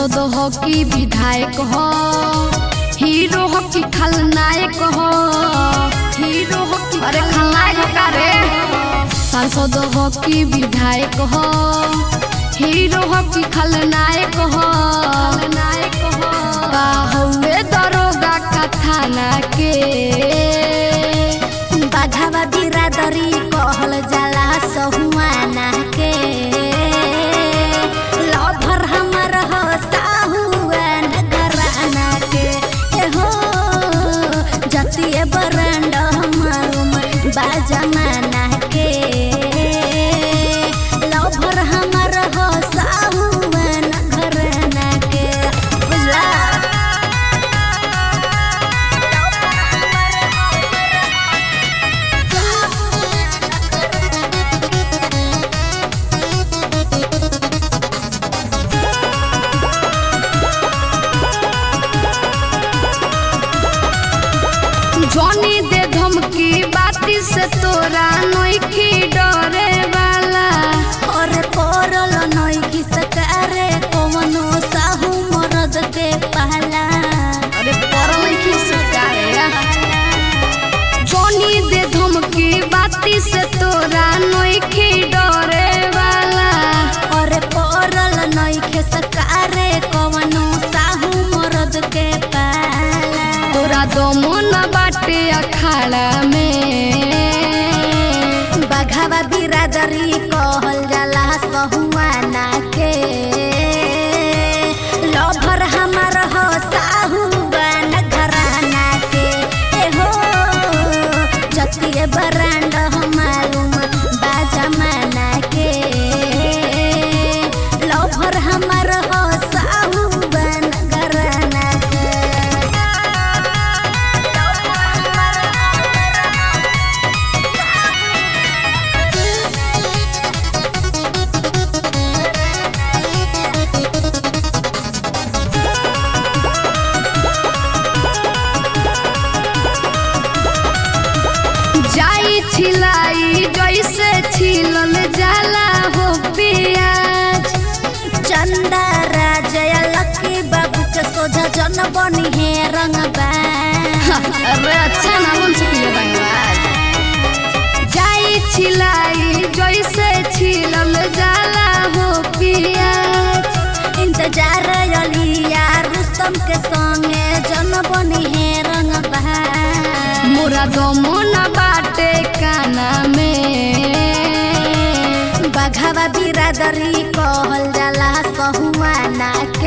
सांसद हो कि विधायक हो हीरो हो कि खलनायक हो हीरो हो कि अरे खलनायक का रे सांसद हो कि विधायक हो हीरो हो कि खलनायक हो खलनायक हो का हउए दरोगा का थाना के बाघावा बिरादरी कहल जाला सहुआना के लभर हमर हो साहुआन घराना के ए हो जतिए बरंड मालूम बाजमाना के लभर हमर हो साहुआन घराना के बुझला जॉनी दे धमकी बाती से तोरा नइखी डरे वाला और कोरल नई की सकारे कवनो साहू मरद के पहला अरे परल की सरकारे जॉनी दे धमकी बाती से तोरा नइखी डरे वाला और कोरल नई के सकारे कवनो साहू मरद के पहला तोरा दमो न बाटे अखाड़ा में बघावा बिरादरी कहल जाला सहुआना के लभर हमर हो साहुआन घराना के ए हो जतिए बरांड मालूम बाजमाना के लभर हमर हो साहुआन घराना के जाई छिलाई जैसे छिलल जाला हो पियाज चंदा राजय लकी बाबू के सोझा जन बनी है रंगबा अरे अच्छा ना बन सकिए बंगाल जाई छिलाई जैसे छिलल जाला हो पियाज इंतजार अलिया रुस्तम के संगे जन बनी है रंगबा मोरा दमो न बाटे काना में बघावा बिरादरी कहल जाला सहुआना